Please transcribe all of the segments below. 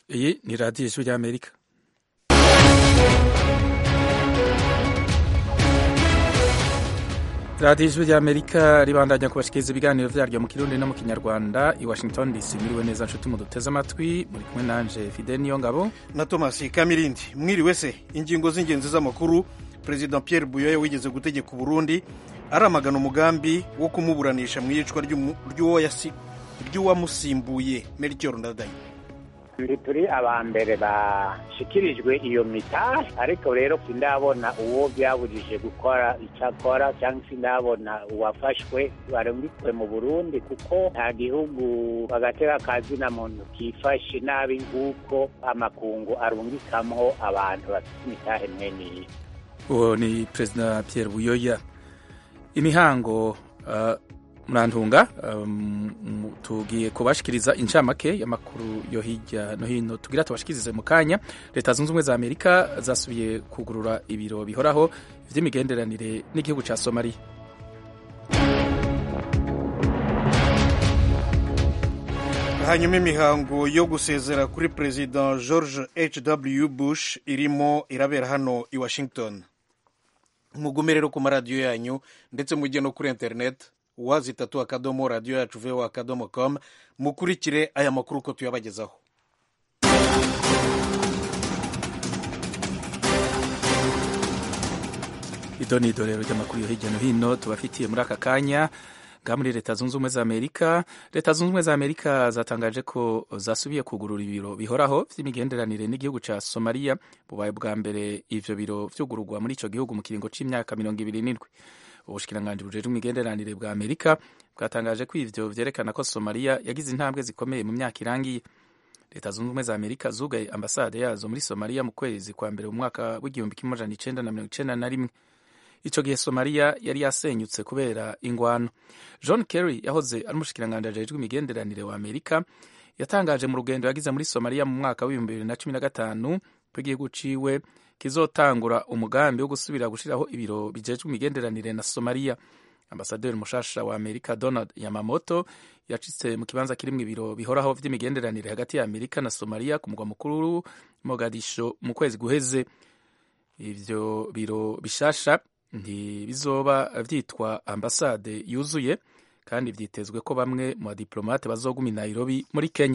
Iyi ni radiyo ijwi ry'Amerika. radiyo ijwi ry'Amerika ribandanya kubashikiriza ibiganiro vyaryo mu kirundi no mu kinyarwanda i Washington DC. Mwiriwe neza nshuti muduteze amatwi, muri kumwe nanje Fidel Niyongabo na Thomas Kamirindi. Mwiriwe se, ingingo z'ingenzi z'amakuru. President Pierre Buyoya wigeze gutegeka Burundi aramagana umugambi wo kumuburanisha mu iyicwa ry'uwamusimbuye Melchior Ndadaye. turi aba mbere bashikirijwe iyo mita ariko rero sindabona uwo byabujije gukora icyo akora cyangwa sindabona uwafashwe barungitswe mu burundi kuko nta gihugu agatera kazina muntu kifashe nabi nk'uko amakungu arungikamwo abantu bafite imitahe mweniyi uwo ni perezida Pierre Buyoya imihango uh, murantunga um, tugiye kubashikiriza incamake y'amakuru yo hirya no hino tugira tubashikirize mu kanya leta zunze ubumwe za amerika zasubiye kugurura ibiro bihoraho vy'imigenderanire n'igihugu ca somaliya hanyuma imihango yo gusezera kuri perezida george hw bush irimo irabera hano i washington mugume rero ku maradiyo yanyu ndetse mujye no kuri interineti wazi itatu akadomo radiyo yacu vewa akadomo com mukurikire aya makuru uko tuyabagezaho ido ni idorero ry'amakuru yo hirya no hino tubafitiye muri aka kanya nga muri leta zunze ubumwe za amerika leta zunze ubumwe za amerika zatangaje ko zasubiye kugurura ibiro bihoraho vy'imigenderanire n'igihugu ca somaliya bubaye bwa mbere ivyo biro vyugururwa muri ico gihugu mu kiringo c'imyaka mirongo ibiri n'indwi ubushikiranganji bujejwe imigenderanire bwa amerika bwatangaje ko ivyo vyerekana ko somaliya yagize intambwe zikomeye mu myaka irangiye leta zunze ubumwe za amerika zugaye ambasade yazo muri somaliya mu kwezi kwa mbere mu mwaka w'igihumbi kimwe amajana icenda na mirongo icenda na rimwe ico gihe somaliya yari yasenyutse kubera ingwano john kerry yahoze ari umushikiranganji ajejwe imigenderanire wa amerika yatangaje mu rugendo yagize muri somaliya mu mwaka w'ibihumbi bibiri na cumi na gatanu ko igihugu ciwe kizotangura umugambi wo gusubira gushiraho ibiro bijejwe imigenderanire na somaliya ambasaderi mushasha wa amerika donald yamamoto yacitse mu kibanza kirimwo ibiro bihoraho vy'imigenderanire hagati ya amerika na somaliya ku mugwa mukuru mogadisho mu kwezi guheze ivyo biro bishasha ntibizoba vyitwa ambasade yuzuye kandi vyitezwe ko bamwe mu badiplomate bazoguma i nairobi muri kenya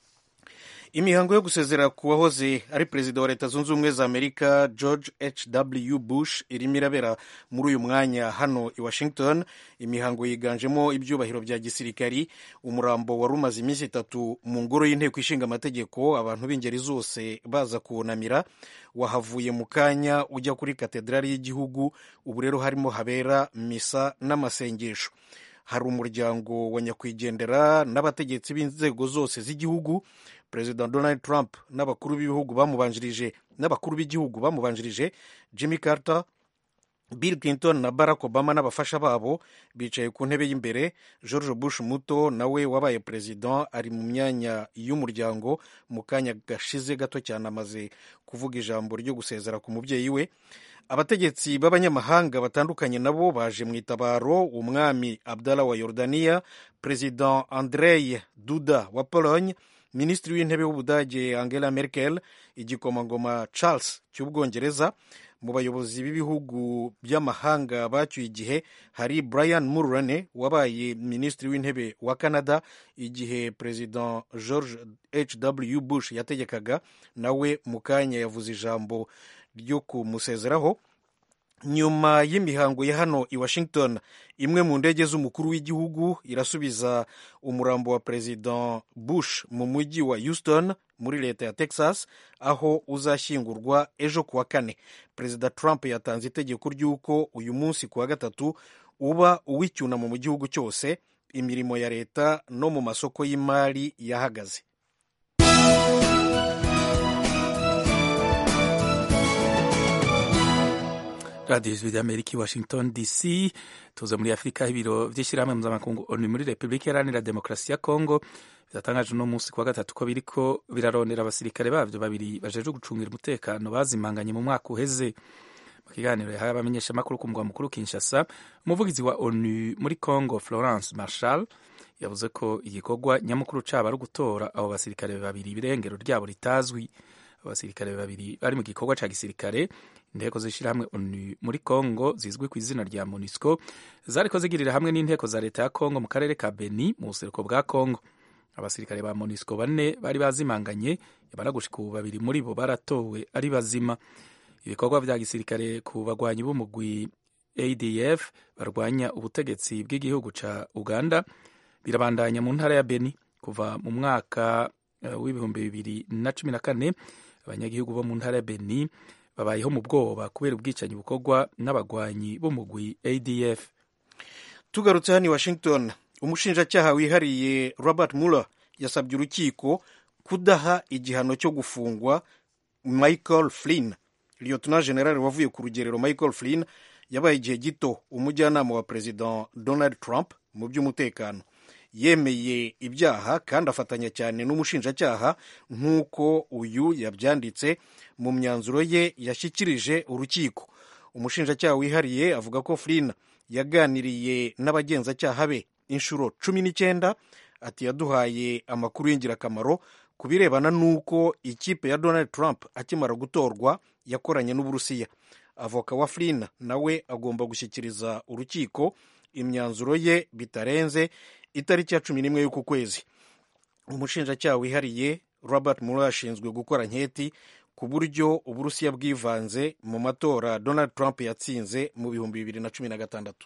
imihango yo gusezera ku wahoze ari perezida wa leta zunze ubumwe za amerika george hw bush irimo irabera muri uyu mwanya hano i washington imihango yiganjemo ibyubahiro bya gisirikari umurambo wari umaze iminsi itatu mu ngoro y'inteko ishinga amategeko abantu b'ingeri zose baza kuwunamira wahavuye mu kanya ujya kuri katedrali y'igihugu ubu rero harimo habera misa n'amasengesho hari umuryango wa nyakwigendera n'abategetsi b'inzego zose z'igihugu perezida donald trump n'abakuru b'ibihugu bamubanjirije n'abakuru b'igihugu bamubanjirije jimmy carter bill clinton na barack obama n'abafasha babo bicaye ku ntebe y'imbere george bush muto nawe wabaye perezida ari mu myanya y'umuryango mu kanya gashize gato cyane amaze kuvuga ijambo ryo gusezera ku mubyeyi we abategetsi b'abanyamahanga batandukanye nabo baje mu itabaro umwami abdallah wa yordania perezida andrei duda wa pologne minisitiri w'intebe w'ubudage angela merkel igikomangoma charles cy'ubwongereza mu bayobozi b'ibihugu by'amahanga bacyuye igihe hari brian mulroney wabaye minisitiri w'intebe wa canada igihe perezida george hw bush yategekaga nawe mu kanya yavuze ijambo ryo kumusezeraho nyuma y'imihango ya hano i washington imwe mu ndege z'umukuru w'igihugu irasubiza umurambo wa perezida bush mu mujyi wa houston muri leta ya texas aho uzashyingurwa ejo kuwa kane perezida trump yatanze itegeko ry'uko uyu munsi kuwa gatatu uba uw'icyunamo mu gihugu cyose imirimo ya leta no mu masoko y'imari yahagaze radiyo ijwi ry'amerika i washington dc tuza muri afurika ibiro vy'ishyirahamwe mpuzamakungu onu muri repubulika iharanira demokarasi ya kongo biratangaje uno munsi kuwa gatatu ko biriko birarondera abasirikare bavyo babiri bajejwe gucungira umutekano bazimanganye mu mwaka uheze mu kiganiro yahaye abamenyeshamakuru ku mugwa mukuru kinshasa umuvugizi wa onu muri congo florence marshal yavuze ko igikorwa nyamukuru cabo ari ugutora abo basirikare babiri ibirengero ryabo ritazwi abasirikare babiri bari mu gikorwa ca gisirikare inteko z'ishirahamwe onu muri congo zizwi ku izina rya monusco zariko zigirira hamwe n'inteko za leta ya congo mu karere ka beni mu buseruko bwa congo abasirikare ba monusco bane bari bazimanganye yamara gushika ubu babiri muri bo baratowe ari bazima ibikorwa vya gisirikare ku bagwanyi b'umugwi adf barwanya ubutegetsi bw'igihugu ca uganda birabandanya mu ntara ya beni kuva mu mwaka uh, w'ibihumbi bibiri na cumi na kane abanyagihugu bo mu ntara ya beni babayeho mu bwoba kubera ubwicanyi bukorwa n'abagwanyi b'umugwi adf tugarutse hano i washington umushinjacyaha wihariye robert muller yasabye urukiko kudaha igihano cyo gufungwa michael flynn liyotona general wavuye ku rugerero michael flynn yabaye igihe gito umujyanama wa perezida donald trump mu by'umutekano yemeye ibyaha kandi afatanya cyane n'umushinjacyaha nk'uko uyu yabyanditse mu myanzuro ye yashyikirije urukiko umushinjacyaha wihariye avuga ko flynn yaganiriye n'abagenzacyaha be inshuro cumi n'icyenda ati yaduhaye amakuru y'ingirakamaro ku birebana n'uko ikipe ya donald trump akimara gutorwa yakoranye n'uburusiya avoka wa flynn nawe agomba gushyikiriza urukiko imyanzuro ye bitarenze itariki ya cumi n'imwe y'uku kwezi umushinjacyaha wihariye robert mueller ashinzwe gukora nketi ku buryo uburusiya bwivanze mu matora donald trump yatsinze mu bihumbi bibiri na cumi na gatandatu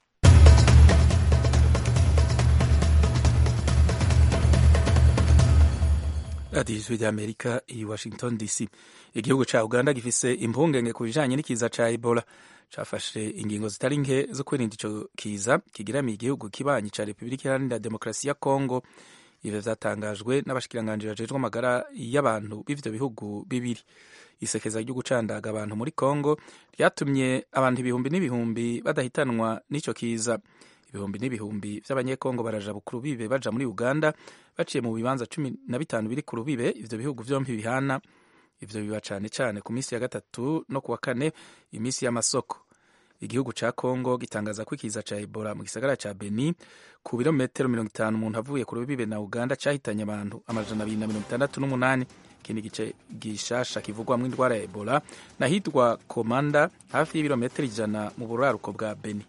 radiyo ijwi ry'amerika i washington dc igihugu cya uganda gifise impungenge ku bijanye n'ikiza ca ebola cafashe ingingo zitari nke zo kwirinda ico kiza kigiramiye igihugu kibanyi ca repubulika iharanira demokarasi ya kongo ivyo vyatangajwe n'abashikiranganji bajejwe amagara y'abantu b'ivyo bihugu bibiri isekeza ryo gucandaga abantu muri kongo ryatumye abantu ibihumbi n'ibihumbi badahitanwa n'ico kiza ibihumbi n'ibihumbi vy'abanyekongo baraja bukuru bibe baja muri uganda baciye mu bibanza cumi na bitanu biri ku rubibe ivyo bihugu vyompi bihana ivyo biba cane cane ku minsi ya gatatu no kuwa kane iminsi y'amasoko igihugu ca kongo gitangaza ko ikiza ca ebola mu gisagara ca beni ku birometero mirongo itanu umuntu avuye ku rubibe na uganda cahitanye abantu amajana abiri na mirongo itandatu n'umunani ikindi gice gishasha kivugwamwo indwara ya ebola nahitwa komanda hafi y'ibirometero ijana mu buraruko bwa beni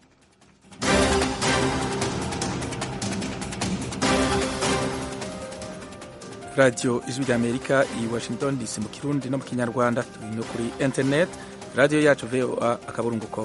radiyo ijwi ry'amerika i washington dc mu kirundi no mu kinyarwanda turi no kuri internet radiyo yacu voa akaburungu com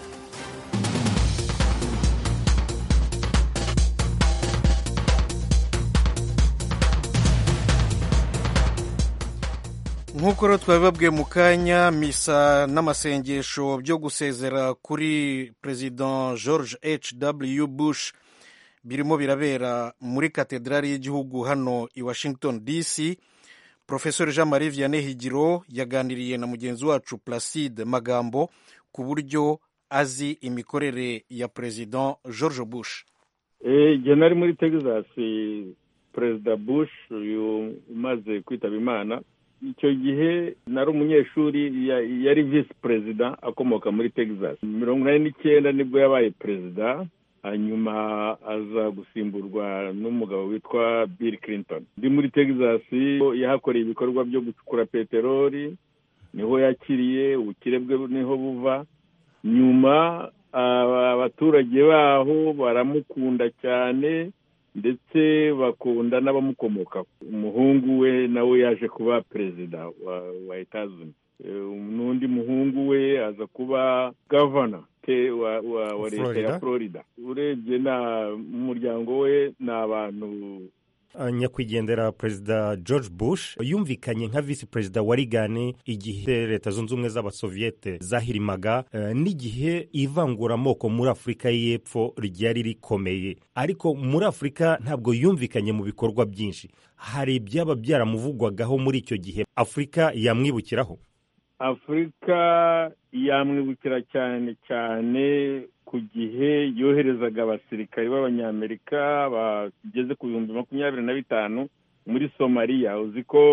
nk'uko rero twabibabwiye mu kanya misa n'amasengesho byo gusezera kuri perezida george h w bush birimo birabera muri katedrali y'igihugu hano i washington dc profesor jean marie vianney higiro yaganiriye na mugenzi wacu placide magambo ku buryo azi imikorere ya perezida george bush igihe nari muri texas perezida bush uyu umaze kwitaba imana icyo gihe nari umunyeshuri yari visi perezida akomoka muri texas mirongo inani n'icyenda nibwo yabaye perezida hanyuma aza gusimburwa n'umugabo witwa bill clinton ndi muri texas yahakoreye ibikorwa byo gucukura peteroli niho yakiriye ubukire bwe niho buva nyuma abaturage baho baramukunda cyane ndetse bakunda n'abamukomokaho umuhungu we nawe yaje kuba perezida wa etazuni n'undi muhungu we aza kuba gavana wa leta ya florida urebye umuryango we ni abantu nyakwigendera perezida george bush yumvikanye nka visi perezida wa rigani igihe leta zunze ubumwe z'abasoviyete zahirimaga n'igihe ivanguramoko muri afurika y'epfo ryari rikomeye ariko muri afurika ntabwo yumvikanye mu bikorwa byinshi hari ibyaba byaramuvugwagaho muri icyo gihe afurika yamwibukiraho afurika yamwibukira cyane cyane ku gihe yoherezaga abasirikari b'abanyamerika bageze ku bihumbi makumyabiri na bitanu muri somaliya uzi ko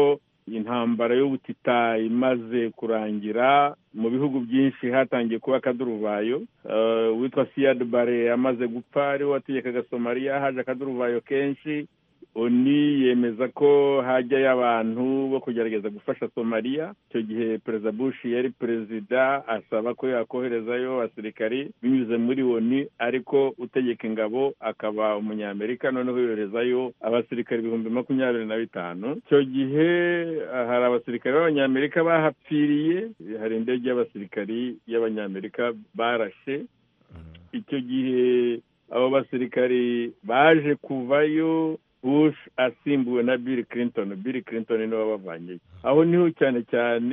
intambara y'ubutita imaze kurangira mu bihugu byinshi hatangiye kuba akaduruvayo witwa siyadi bare amaze gupfa ariwe wategekaga somaliya haje akaduruvayo kenshi oni yemeza ko hajyayo abantu bo kugerageza gufasha somaliya icyo gihe perezida bush yari perezida asaba ko yakoherezayo abasirikari binyuze muri oni ariko utegeka ingabo akaba umunyamerika noneho yoherezayo abasirikari ibihumbi makumyabiri na bitanu icyo gihe hari abasirikari b'abanyamerika bahapfiriye hari indege y'abasirikari y'abanyamerika barashe icyo gihe abo basirikari baje kuvayo bush asimbuwe na bill clinton bill clinton niwe wabavanyeyo aho niho cyane cyane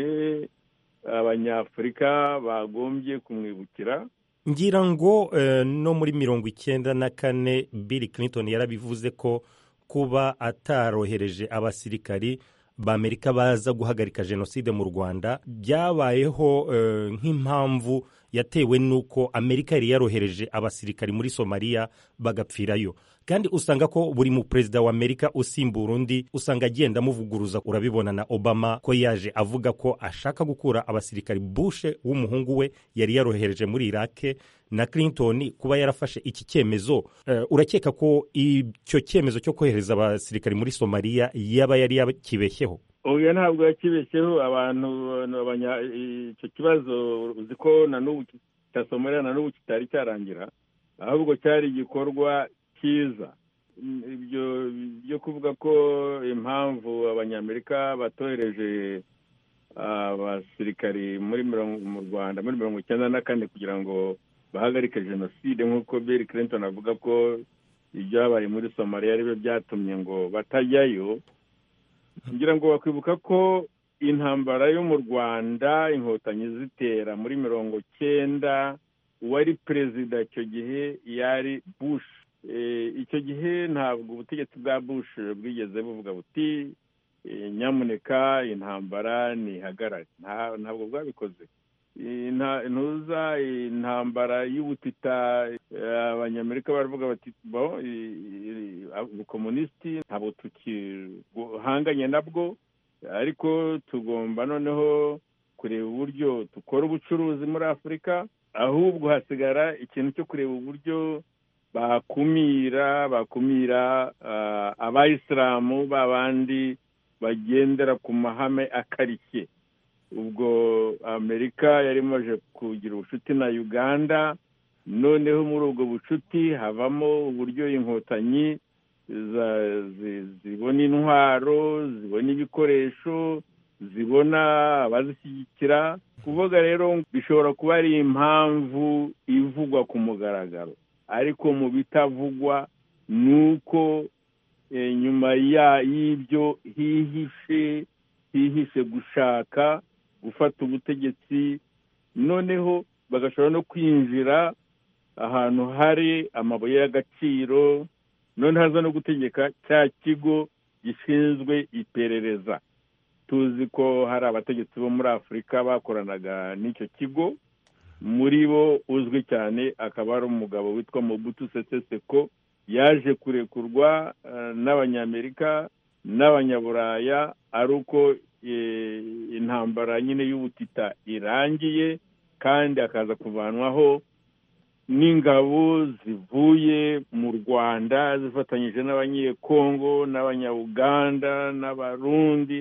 abanyafurika bagombye kumwibukira ngira ngo no muri mirongo icyenda na kane bill clinton yarabivuze ko kuba atarohereje abasirikari b'amerika baza guhagarika jenoside mu rwanda byabayeho nk'impamvu yatewe n'uko amerika yari yarohereje abasirikari muri somaliya bagapfirayo kandi usanga ko buri mu perezida wa amerika usimbura undi usanga agenda amuvuguruza urabibona na obama ko yaje avuga ko ashaka gukura abasirikari bushe w'umuhungu we yari yarohereje muri irake na clinton kuba yarafashe iki cyemezo urakeka ko icyo cyemezo cyo kohereza abasirikari muri somaliya yaba yari yakibeshyeho oya ntabwo yakibeshyeho abantu icyo kibazo uzi ko na n'ubu cya somaliya na n'ubu kitari cyarangira ahubwo cyari igikorwa cyiza ibyo byo kuvuga ko impamvu abanyamerika batohereje abasirikari muri mu rwanda muri mirongo icyenda na kane kugira ngo bahagarike jenoside nk'uko bill clinton avuga ko ibyabaye muri somaliya ari byo byatumye ngo batajyayo ngira ngo bakwibuka ko intambara yo mu rwanda inkotanyi zitera muri mirongo cyenda uwari perezida icyo gihe yari bush icyo gihe ntabwo ubutegetsi bwa bush bwigeze buvuga buti nyamuneka intambara ntihagarare ntabwo bwabikoze ntuza intambara y'ubutita abanyamerika baravuga bati ubukomunisiti ntabwo tukihanganye nabwo ariko tugomba noneho kureba uburyo dukora ubucuruzi muri afurika ahubwo hasigara ikintu cyo kureba uburyo bakumira bakumira abayisilamu b'abandi bagendera ku mahame akarishye ubwo amerika yari imaze kugira ubucuti na uganda noneho muri ubwo bucuti havamo uburyo inkotanyi zibona intwaro zibona ibikoresho zibona abazishyigikira kuvuga rero bishobora kuba ari impamvu ivugwa ku mugaragaro ariko mu bitavugwa ni uko nyuma y'ibyo hihishe hihishe gushaka gufata ubutegetsi noneho bagashobora no kwinjira ahantu hari amabuye y'agaciro noneho haza no gutegeka cya kigo gishinzwe iperereza tuzi ko hari abategetsi bo muri afurika bakoranaga n'icyo kigo muri bo uzwi cyane akaba ari umugabo witwa Mobutu Sese Seko yaje kurekurwa n'abanyamerika n'abanyaburaya ari uko intambara nyine y'ubutita irangiye kandi akaza kuvanwaho n'ingabo zivuye mu rwanda zifatanyije n'abanyekongo n'abanyabuganda n'abarundi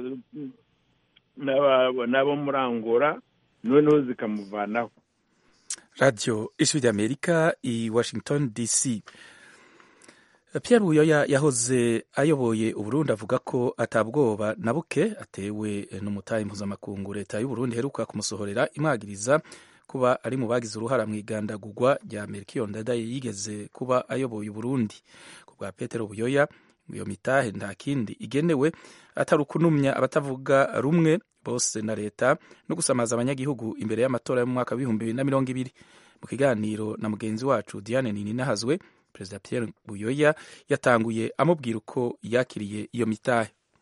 n'abo muri angola noneho zikamuvanaho radiyo ijwi ry'amerika i washington dc Pierre buyoya yahoze ayoboye uburundi avuga ko atabwoba na buke atewe n'umutahe mpuzamakungu leta y'uburundi iheruka kumusohorera imwagiriza kuba ari mu bagize uruhara mu igandagurwa rya Melchior Ndadaye yigeze kuba ayoboye Uburundi ku bwa Petero Buyoya iyo mitahe nta kindi igenewe atari ukunumya abatavuga rumwe bose na leta no gusamaza abanyagihugu imbere y'amatora yo mu mwaka w'ibihumbi bibiri na mirongo ibiri mu kiganiro na mugenzi wacu Diane Nininahazwe Perezida Pierre Buyoya yatanguye amubwira uko yakiriye iyo mitahe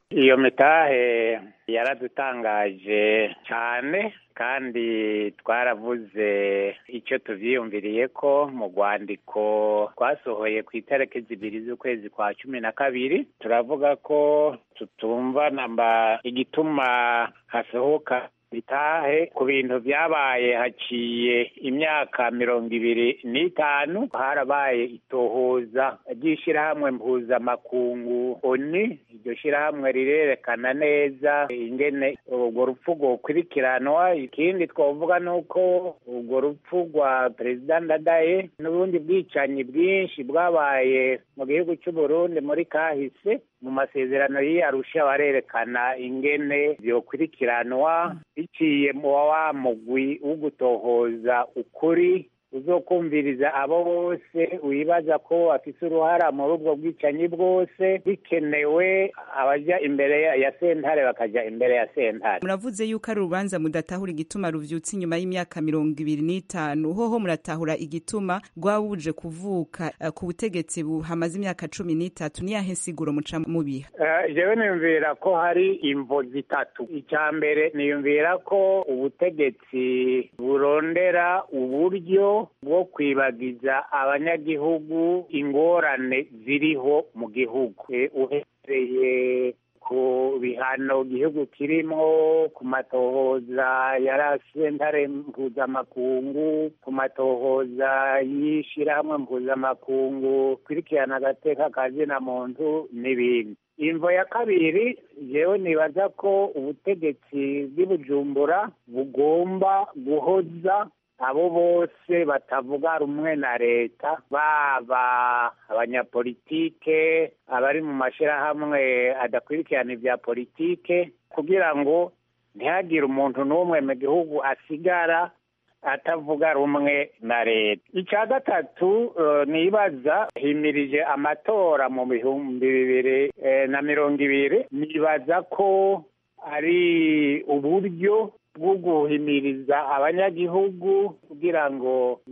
iyo mitahe yaradutangaje cyane kandi twaravuze icyo tuvyiyumviriye ko mu rwandiko twasohoye ku itariki zibiri z'ukwezi kwa cumi na kabiri turavuga ko tutumva namba igituma hasohoka bitahe ku bintu byabaye haciye imyaka mirongo ibiri n'itanu harabaye itohoza ry'ishyirahamwe mpuzamakungu oni iryo shyirahamwe rirerekana neza ingene urwo rupfu rwokurikiranwa ikindi twavuga ni uko urwo rupfu rwa perezida ndadaye n'ubundi bwicanyi bwinshi bwabaye mu gihugu cy'u Burundi muri kahise mu masezerano y'iyarusha barerekana ingene byokurikiranwa biciye mu wa mugwi wo gutohoza ukuri uzokumviriza abo bose wibaza ko bafite uruhara muri ubwo bwicanyi bwose bikenewe abajya imbere ya sentare bakajya imbere ya sentare muravuze yuko ari urubanza mudatahura igituma ruvyutse inyuma y'imyaka mirongo ibiri n'itanu hoho muratahura igituma rwabuje kuvuka uh, ku butegetsi hamaze imyaka cumi n'itatu niyahe nsiguro muca mubiha uh, jewe niyumvira ko hari imvo zitatu icya mbere niyumvira ko ubutegetsi burondera uburyo bwo kwibagiza abanyagihugu ingorane ziriho mu gihugu uhereye ku bihano igihugu kirimo ku matohoza ya sentare mpuzamakungu ku matohoza y'ishyirahamwe mpuzamakungu kurikirana agateka ka zina muntu n'ibindi imvo ya kabiri yewe nibaza ko ubutegetsi bw'ibujumbura bugomba guhoza abo bose batavuga rumwe na leta baba abanyapolitike abari mu mashyirahamwe adakurikirana ibya politike kugira ngo ntihagire umuntu n'umwe mu gihugu asigara atavuga rumwe na leta icya gatatu nibaza himirije amatora mu bihumbi bibiri na mirongo ibiri nibaza ko ari uburyo bwo guhimiriza abanyagihugu kugira ngo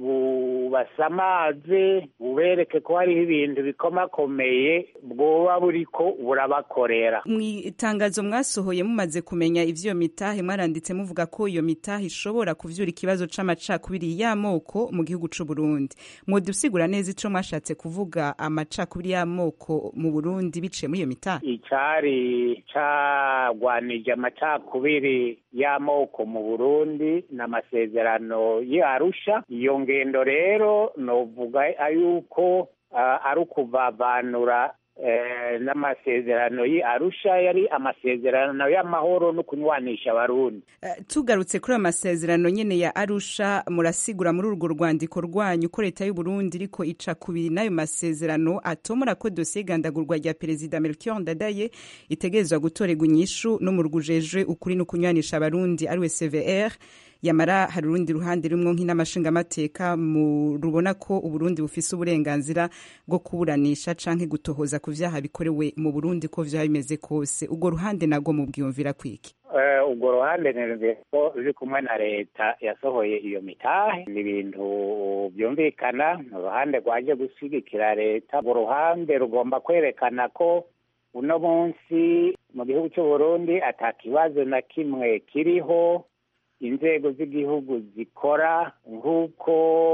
bubasamaze bubereke ko hariho ibintu bikomakomeye bwoba buriko burabakorera mu itangazo mwasohoye mumaze kumenya ivyo mitahe mwaranditse muvuga ko iyo mitahe ishobora kuvyura ikibazo c'amacakubiri y'amoko mu gihugu c'u Burundi mwodusigura neza ico mwashatse kuvuga amacakubiri y'amoko mu Burundi biciye muri iyo mitahe icari cagwanije amacakubiri y'amoko mu burundi n'amasezerano y'arusha iyo ngendo rero novuga yuko ari ukuvavanura n'amasezerano y'arusha yari amasezerano y'amahoro no kunywanisha abarundi tugarutse kuri ayo masezerano nyine ya arusha murasigura muri urwo rwandiko rwanyu ko leta y'u Burundi iriko ica kubiri n'ayo masezerano atomora ko dosiye igandagurwa rya perezida Melchior Ndadaye itegerezwa gutorerwa inyishu n'umurwi ujejwe ukuri no kunywanisha abarundi ariwe CVR yamara hari urundi ruhande rumwe nk'inamashingamateka rubona ko uburundi bufise uburenganzira bwo kuburanisha canke gutohoza ku vyaha bikorewe mu burundi ko vyaba bimeze kose urwo ruhande nagwo mubwiyumvira kwiki urwo ruhande nirumviye ko ruri kumwe na leta yasohoye iyo mitahe ni ibintu byumvikana ni uruhande rwaje gushyigikira leta urwo ruhande rugomba kwerekana ko uno munsi mu gihugu cy'u Burundi ata kibazo na kimwe kiriho inzego z'igihugu zikora nk'uko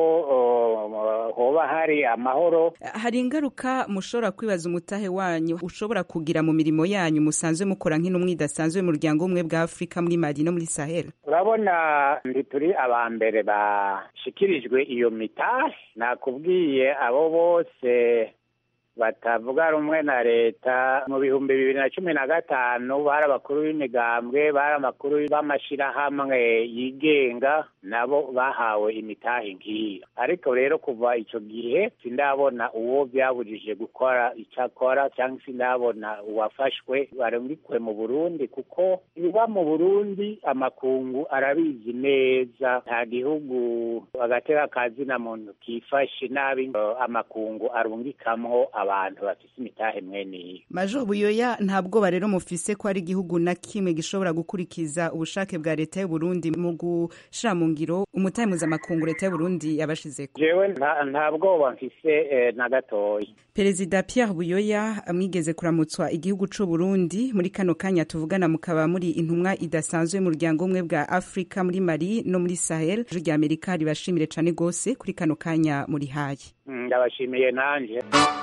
hoba hari amahoro hari ingaruka mushobora kwibaza umutahe wanyu ushobora kugira mu mirimo yanyu musanzwe mukora nk'intumwa idasanzwe y'umuryango umwe bwa afurika muri mali no muri sahel urabona ntituri aba mbere bashikirijwe iyo mitahe nakubwiye abo bose batavuga rumwe na leta mu bihumbi bibiri na cumi na gatanu bari abakuru b'imigambwe bari amakuru b'amashyirahamwe yigenga nabo bahawe imitahe nk'iyo ariko rero kuva icyo gihe sindabona uwo byabujije gukora icyo akora cyangwa sindabona uwafashwe barungikwe mu burundi kuko ibiba mu burundi amakungu arabizi neza nta gihugu agatera kazina muntu kifashe nabi amakungu arungikamwo abantu bafise imitahe mwene iyo major buyoya ntabwo rero mufise ko ari igihugu na kimwe gishobora gukurikiza ubushake bwa leta y'u Burundi mu gushira mu ngiro umutahe mpuzamakungu leta y'uburundi yabashizeko jewe nta nta bwoba mfise eh, na gatoya perezida pierre buyoya mwigeze kuramutswa igihugu c'u burundi muri kano kanya tuvugana mukaba muri intumwa idasanzwe mu muryango umwe bwa afurika muri mali no muri sahel ijwi rya amerika ribashimire cane gose kuri kano kanya muri haye Mm, ndabashimiye nanje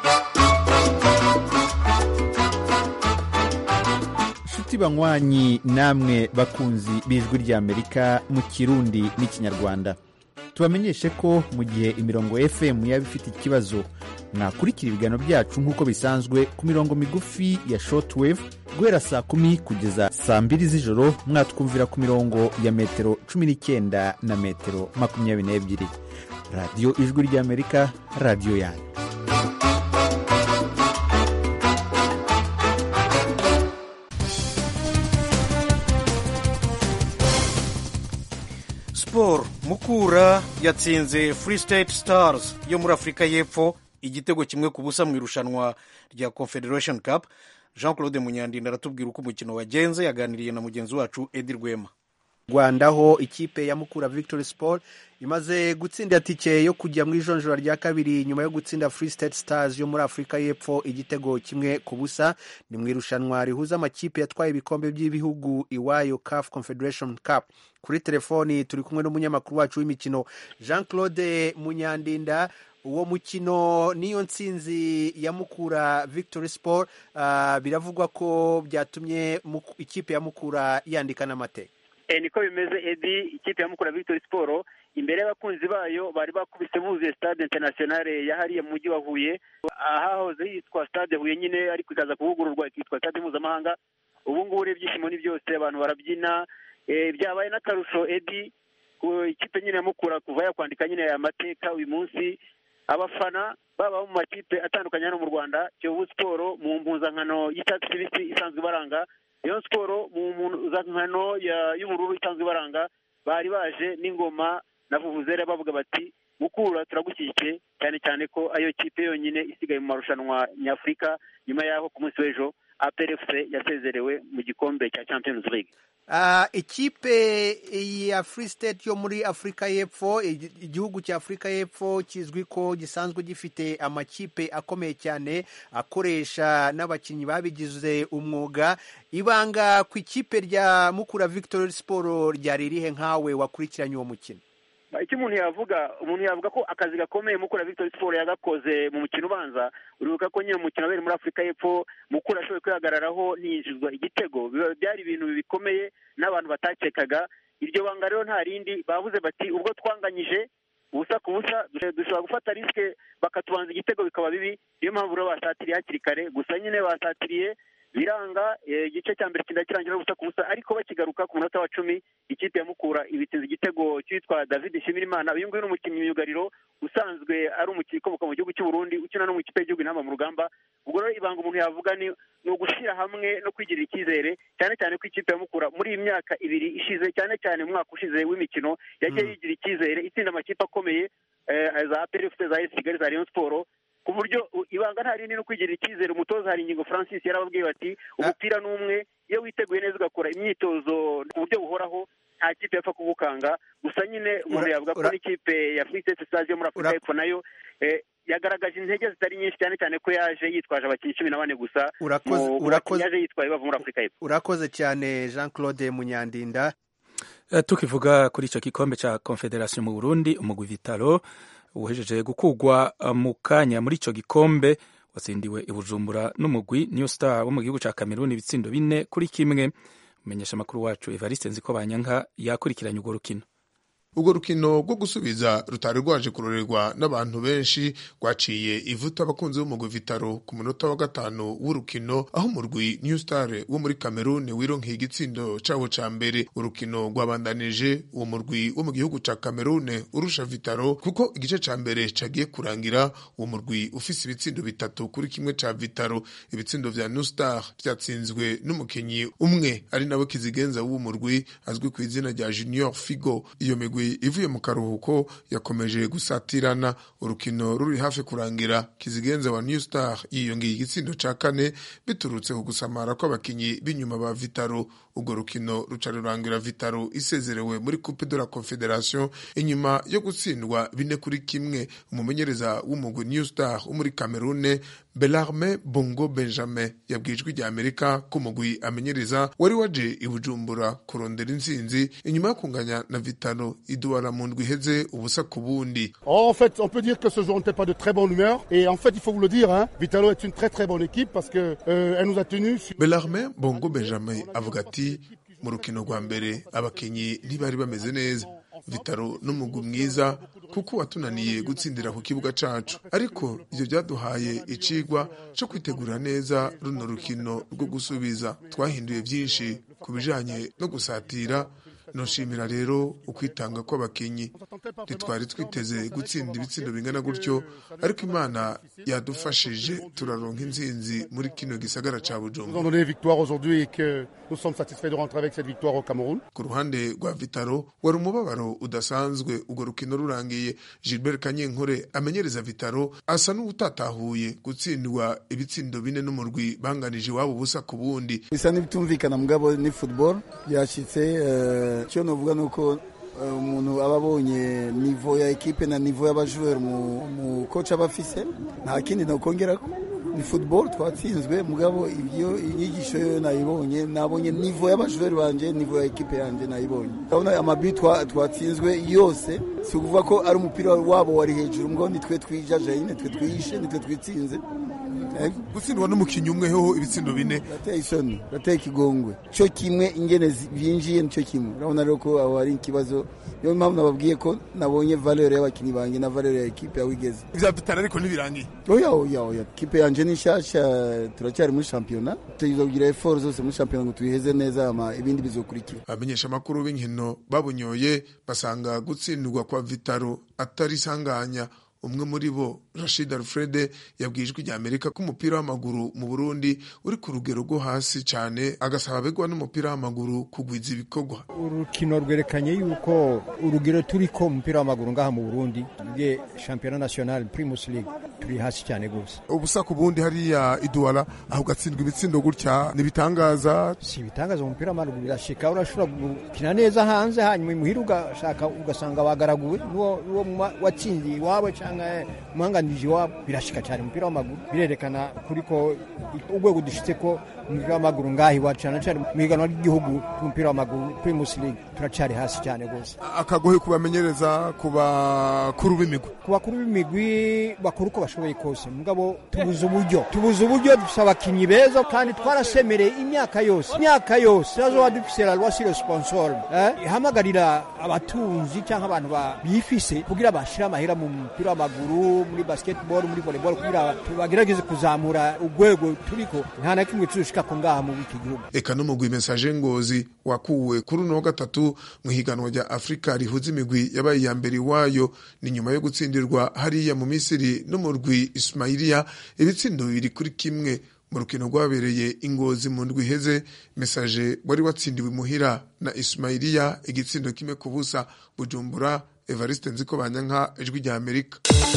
nshuti banywanyi namwe bakunzi b'ijwi ry'amerika mu kirundi n'ikinyarwanda tubamenyeshe ko mu gihe imirongo fm yaba ifite ikibazo mwakurikira ibiganiro byacu nk'uko bisanzwe ku mirongo migufi ya shortwave guhera saa kumi kugeza saa mbiri z'ijoro mwatwumvira ku mirongo ya metero cumi n'icyenda na metero makumyabiri n'ebyiri radiyo ijwi ry'amerika radiyo yanyu siporo mukura yatsinze free state stars yo muri afurika y'epfo igitego kimwe ku busa mu irushanwa rya confederation cup jean claude munyandinda aratubwira uko umukino wagenze yaganiriye na mugenzi wacu edi rwema rwanda aho ikipe ya mukura victory sport imaze gutsinda tike yo kujya mu ijonjora rya kabiri nyuma yo gutsinda free state stars yo muri afurika y'epfo igitego kimwe ku busa ni mu irushanwa rihuza amakipe yatwaye ibikombe by'ibihugu iwayo caf confederation cup kuri telefoni turi kumwe n'umunyamakuru wacu w'imikino jean claude munyandinda uwo mukino niyo nsinzi ya mukura victory sport ah, biravugwa ko byatumye Muku- ikipe ya mukura yandika n'amateka Eh, niko bimeze edi ikipe ya mukura victory sport imbere y'abakunzi bayo bari bakubise buzuye stade internationale yahariye mu mujyi wa huye ahahoze yitwa stade huye nyine ariko ikaza kuvugururwa ikitwa stade mpuzamahanga ubu ngubu rero ibyishimo ni byose abantu barabyina Eh, byabaye n'akarusho edi ku ikipe nyine ya mukura kuva yakwandika nyine aya mateka uyu munsi abafana baba mu makipe atandukanye hano mu rwanda kiyovu siporo mu mpuzankano y'icyatsi kibisi isanzwe ibaranga rayon siporo mu mpuzankano ya- y'ubururu isanzwe ibaranga bari baje n'ingoma na vuvuzera bavuga bati mukura turagushyigikiye cyane cyane ko ayo kipe yonyine isigaye mu marushanwa nyafurika nyuma y'aho ku munsi w'ejo aprfc yasezerewe mu gikombe cya champions league Ah, ikipe ya free state yo muri afurika y'epfo igi- igihugu cya afurika y'epfo kizwi ko gisanzwe gifite amakipe akomeye cyane akoresha n'abakinnyi babigize umwuga ibanga ku ikipe rya mukura victory sport ryari rihe nkawe wakurikiranye uwo mukino icyo umuntu yavuga umuntu yavuga ko akazi gakomeye mukura victory sport yagakoze mu mukino ubanza uribuka ko nyine mu mukino wabereye muri afurika y'epfo mukura ashoboye kwihagararaho ntiyinjizwa igitego Biba- byari ibintu bikomeye n'abantu batakekaga iryo banga rero nta rindi bavuze bati ubwo twanganyije ubusa ku busa dushe- dushobora gufata risike bakatubanza igitego bikaba bibi niyo mpamvu rero basatiriye hakiri kare gusa nyine basatiriye biranga eh, igice cya mbere kinda kirangira ubusa ku busa ariko bakigaruka ku munota wa cumi ikipe ya mukura ibiteza igitego cyitwa david nshimirimana uyu nguyu ni umukinnyi myugariro usanzwe ari umukinnyi ukomoka mu gihugu cy'u Burundi ukina no mu ikipe y'igihugu intamba mu rugamba ubwo rero ibanga umuntu yavuga ni ni ugushyira hamwe no kwigirira icyizere cyane cyane ko ikipe ya mukura muri iyi myaka ibiri ishize cyane cyane mu mwaka ushize w'imikino yagiye yigira icyizere itsinda amakipe akomeye eh, za APR FC za AS Kigali za Rayon Sport ku buryo u- ibanga nta rindi no kwigirira icyizere umutoza hari ingingo francis yarababwiye bati umupira ni umwe iyo witeguye neza ugakora imyitozo ku buryo buhoraho nta kipe yapfa kugukanga gusa nyine umuntu Ura- yavuga ko ura- n'ikipe ya free state stars yo muri afurika Ura- y'epfo nayo eh, yagaragaje intege zitari nyinshi cyane cyane ko yaje yitwaje abakinnyi cumi na bane gusa Urakoze- mu- mu urakoze- bakinnyi yaje yitwaye bava muri afurika y'epfo urakoze cyane jean claude munyandinda Eh, tukivuga kuri icyo gikombe cya confederation mu burundi umugwi vitalo uhejeje gukugwa eh, mu kanya muri icyo gikombe watsindiwe i bujumbura n'umugwi new star wo mu gihugu cya cameroon ibitsindo bine kuri kimwe umenyesha amakuru wacu evariste nziko banyanka yakurikiranye urwo rukino urwo rukino rwo gusubiza rutari rwaje kurorerwa n'abantu benshi rwaciye ivuta abakunzi b'umugwi vitaro ku munota wa gatanu w'urukino aho umurwi new star wo muri cameroon wironkeye igitsindo cabo ca mbere urukino rwabandanije uwo murwi wo mu gihugu ca cameroon urusha vitaro kuko igice ca mbere cagiye kurangira uwo murwi ufise ibitsindo bitatu kuri kimwe ca vitaro ibitsindo vya new star vyatsinzwe n'umukinyi umwe ari nawe kizigenza w'uwo murwi azwi ku izina rya junior figo iyo migwi migwi ivuye mu karuhuko yakomeje gusatirana urukino ruri hafi kurangira kizigenza wa new star yiyongeye igitsindo ca kane biturutse ku gusamara kw'abakinyi b'inyuma ba vitaro urwo rukino ruca rurangira vitaro isezerewe muri coupe de la confederation inyuma yo gutsindwa bine kuri kimwe umumenyereza w'umugwi new star wo muri camerune belarme bongo benjamin yabwiye ijwi rya amerika ko umugwi amenyereza wari waje i bujumbura kurondera intsinzi inyuma yo kunganya na vitaro iduwara mu ndwi iheze ubusa ku bundi En fait, on peut dire que ce jour n'était pas de très bonne humeur. Et en fait, il faut vous le dire, hein, Vitalo est une très très bonne équipe parce que euh, elle nous a tenus. sur- belarme bongo benjamin avuga ati mu rukino rwa mbere abakinnyi ntibari bameze neza vitaro n'umugwi mwiza kuko watunaniye gutsindira ku kibuga cacu ariko ivyo byaduhaye icigwa co kwitegura neza runo rukino rwo gusubiza twahinduye vyinshi ku bijanye no gusatira noshimira rero ukwitanga kw'abakinyi ntitwari twiteze gutsinda ibitsindo bingana gutyo ariko imana yadufashije turaronka intsinzi muri kino gisagara ca Nous avons bujumbura donné victoire aujourd'hui et que nous sommes satisfaits de rentrer avec cette victoire au Cameroun. ku ruhande rwa vitaro wari umubabaro udasanzwe urwo rukino rurangiye gilbert kanyenkore amenyereza vitaro asa n'uwutatahuye gutsindwa ibitsindo bine n'umurwi banganije iwabo ubusa ku bundi bisa n'ibitumvikana mugabo ni football byashyitse eh, icyo novuga ni uko eh, umuntu aba abonye nivo ya ekipe na nivo y'abajoueur mu mu coach aba afise nta kindi nokongerako ni football twatsinzwe mugabo ibyo inyigisho yo nayibonye nabonye nivo y'abajoueur banje nivo ya ekipe yanje nayibonye urabona amabi twa- twatsinzwe yose si ukuvuga ko ari umupira wabo wari hejuru mugabo nitwe twijajaye nitwe twihishe nitwe twitsinze Eh, gutsindwa n'umukinnyi umwe hoho ibitsindo bine birateye isoni birateye ikigongwe cyo kimwe ingene zi- byinjiye nicyo kimwe urabona rero ko aho hari ikibazo niyo mpamvu nababwiye ko nabonye valeur y'abakinnyi banjye na valeur ya ekipe aho igeze ivya vitaro ariko ntibirangiye oya oya oya ekipe yanje ni nshyashya turacyari muri shampiyona tugiye kugira effort zose muri shampiyona ngo tuyiheze neza ama ibindi bizokurikira abamenyesha amakuru b'inkino babunyoye basanga gutsindwa kwa vitaro atari isanganya umwe muri bo rashid alfred yabwiye ijwi rya amerika ko umupira w'amaguru mu burundi uri ku rugero rwo hasi cyane agasaba abegwa n'umupira w'amaguru kugwiza ibikorwa urukino rwerekanye yuko urugero turi ko umupira w'amaguru ngaha mu burundi bwe shampiyona national primus league turi hasi cyane rwose ubusa ku bundi hariya iduwara aho ugatsindwa ibitsindo gutya ntibitangaza si ibitangaza mu mupira w'amaguru birashika urashobora gukina neza hanze hanyuma imuhira ugashaka ugasanga bagaraguwe n'uwo n'uwo mwa- watsindiye iwawe cyangwa umuhanganije iwabo birashika cyane umupira w'amaguru birerekana kuri ko urwego dushitse ko umupira w'amaguru ngaha iwacu cyane cyane mu higanwa ry'igihugu ry'umupira w'amaguru primus league turacari hasi cyane rwose akagohe kubamenyereza ku bakuru b'imigwi ku bakuru b'imigwi bakora uko bashoboye kose mugabo tubuze uburyo tubuze uburyo dufise abakinyi beza kandi twarasemereye imyaka yose imyaka yose turazoba dufise la loi sur le sponsor eh? ihamagarira abatunzi cyangwa abantu ba- bifise kugira bashire amahera mu mupira w'amaguru muri basketball muri volleyball kugira bagerageze kuzamura urwego turiko nta na kimwe tuzoshikako ngaha mu iki gihugu eka n'umugwi mesaje ngozi wakuwe kuri uno wa gatatu mu higanwa rya afurika rihuza imigwi yabaye iya mbere iwayo ni nyuma yo gutsindirwa hariya mu misiri n'umurwi ismailiya ibitsindo bibiri kuri kimwe mu rukino rwabereye ingozi mu ndwi iheze mesaje wari watsindiwe imuhira na ismailiya igitsindo kimwe ku busa bujumbura evariste nziko banyanka ijwi rya amerika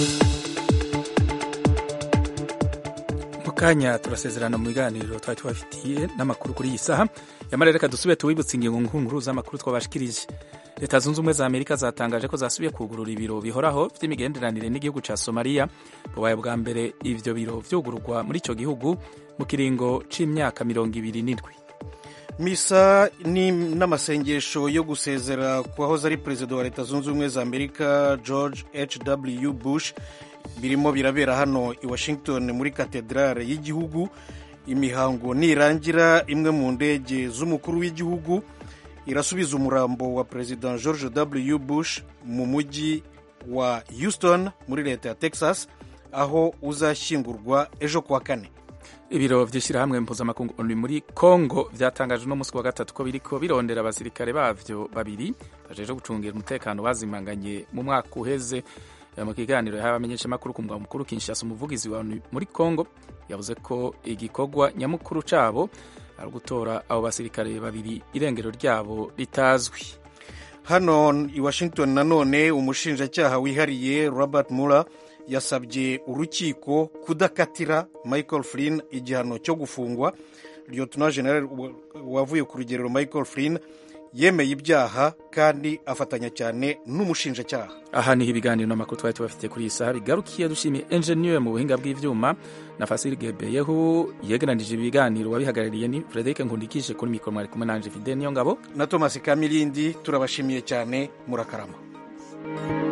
mu kanya turasezerana mu biganiro twari tubafitiye n'amakuru kuri iyi saha yamara reka dusube tuwibutse ingingo nkuru z'amakuru twabashikirije leta zunze ubumwe za amerika zatangaje ko zasubiye kugurura ibiro bihoraho by'imigenderanire n'igihugu cya somaliya bubaye bwa mbere ibyo biro byugururwa muri icyo gihugu mu kiringo c'imyaka mirongo ibiri n'indwi misa ni n'amasengesho yo gusezera ku wahoze ari perezida wa leta zunze ubumwe za amerika george hw bush birimo birabera hano i washington muri katedrale y'igihugu imihango nirangira imwe mu ndege z'umukuru w'igihugu irasubiza umurambo wa perezida george w bush mu mujyi wa houston muri leta ya texas aho uzashyingurwa ejo kuwa kane ibiro by'ishyirahamwe mpuzamakungu ONU muri congo byatangaje uno munsi wa gatatu ko biriko birondera abasirikare bavyo babiri bajeje gucungira umutekano bazimanganye mu mwaka uheze mu kiganiro yahawe abamenyeshamakuru ku mugwa mukuru kinshasa umuvugizi wa ONU muri congo yavuze ko igikorwa nyamukuru cabo ari ugutora abo basirikare babiri irengero ryabo ritazwi hano i washington nanone umushinjacyaha wihariye robert muller yasabye urukiko kudakatira michael flynn igihano cyo gufungwa lieutenant general wavuye ku rugerero michael flynn yemeye ibyaha kandi afatanya cyane n'umushinjacyaha aha niho ibiganiro n'amakuru twari tubafite kuri iyi saha bigarukiye dushimiye enjeniyeri mu buhinga bw'ibyuma na fasiri gebeyeho yegeranije ibiganiro wabihagarariye ni frederic nkundikije kuri mikoro mwari kumwe nanje fide niyo ngabo na thomas kamirindi turabashimiye cyane murakarama